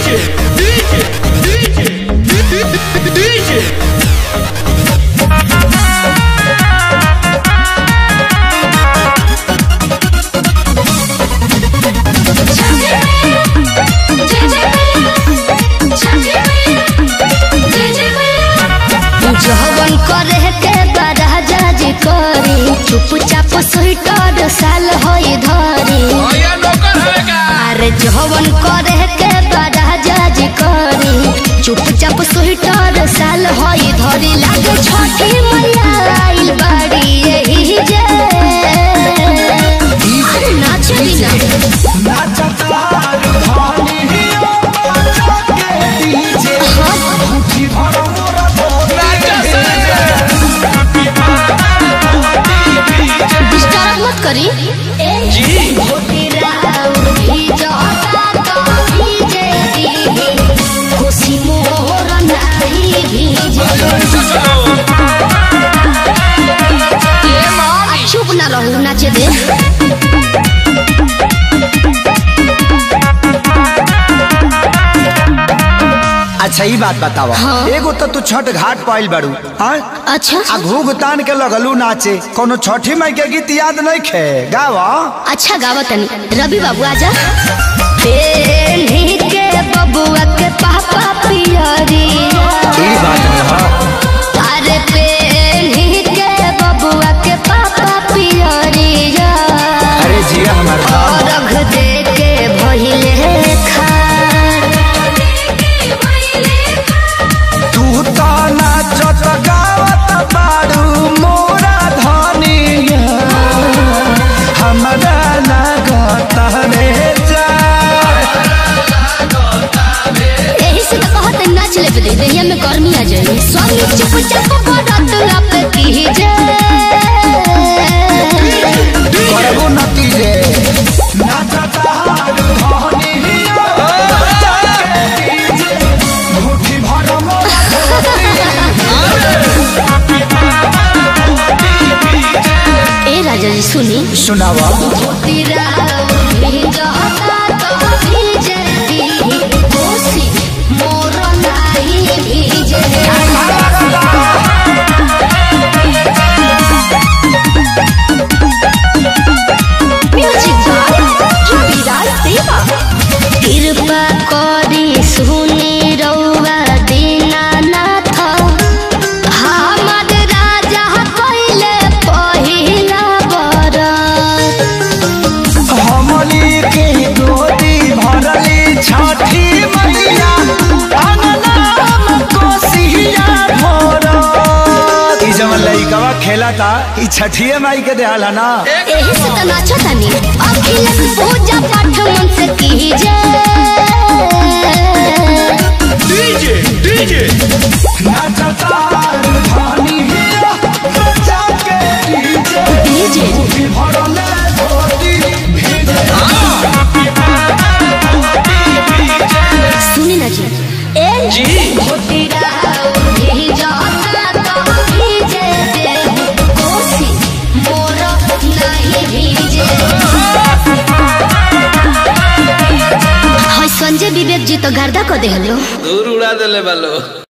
जवन करे के बड़ा जज करी चुपचाप स्वीटर साल होई धरी अरे जवन करे के बड़ा जज करी चुपचाप स्वीटर साल होई धरी लागे छठी मैया आइल बाड़ी यही जे अरे नाचली ना डिस्टर्ब मत करी खुशी मोर नाही भीजे चुप ना रहू नाचे दे अच्छा ई बात बतावा हाँ। एगो तो तू छठ घाट पाइल बाड़ू हाँ अच्छा आ घूघ तान के लगलू नाचे कोनो छठी माई के गीत याद नहीं खे गावा अच्छा गावा तनी रवि बाबू आजा पेन्ही के बबुआ के पापा पियरी ई बात है हाँ अरे पेन्ही के बबुआ के पापा पियरी अरे जिया हमार बाप। रख दे के भइले खार तू तो नाचत गावत बाड़ू मोरा धनिया हमरा लागत रे जा यही से तो कहते नाच ले दे देहिया में गर्मी आ जाए स्वामी चुप चाप बरत लप कीजे करबो नती रे नाचत हारू धनिया मुट्ठी भर मोरा ए राजा जी सुनी सुनावा तेरा भिजता तो भीजे दी कोसी मोर नाही भीजे म्यूजिक बाय रविराज देवा कृपा करी सुनी रउआ दीनानाथ हमर राजा कइले पहिला बरत हमली के गोदी भरली छठी मैया अंगनाम कोसिया भरत ई जवन लइकवा खेला था ई छठिए माई के देहल है ना एही से त नाचतानी अखिल पूजा पाठ मन से कीजे नाचता धानी हिया बचा के डीजे डीजे भरले धोती भीजे सुनी ना जी ए जी भोटिरा भी जाता तो भीजे दे कोसी मोर नहीं भीजे हाय संजय विवेक जी तो गर्दा को देहलो दूर उड़ा देले बालो